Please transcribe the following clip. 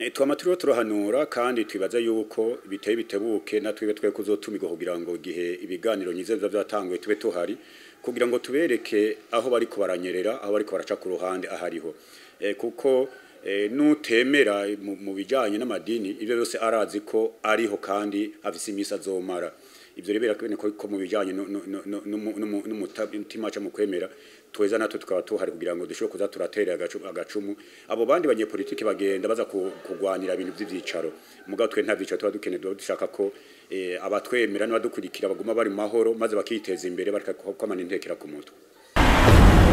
E, twama turiho turahanura kandi twibaza yuko biteye bitebuke natwe twe kuzotumirwa kugira ngo igihe ibiganiro nyize biba byatanguye tube tuhari kugira ngo tubereke aho bariko baranyerera aho bariko baraca ku ruhande ahariho e, kuko e, nutemera mu, mu bijanye n'amadini ivyo byose arazi ko ariho kandi afise imisi azomara ivyo rero birakuboneka ko mu bijanye n'umutima ca mu kwemera tweza natwe tukaba tuhari kugira ngo dushobore kuza turatera agacu- agacumu abo bandi banyepolitiki bagenda baza ku- kugwanira ibintu vy'ivyicaro mugabo twe nta vyicaro tuba dukeneye tuba dushaka ko eh, abatwemera n'abadukurikira baguma bari mu mahoro maze bakiteza imbere bareka kwamana intekera ku mutwe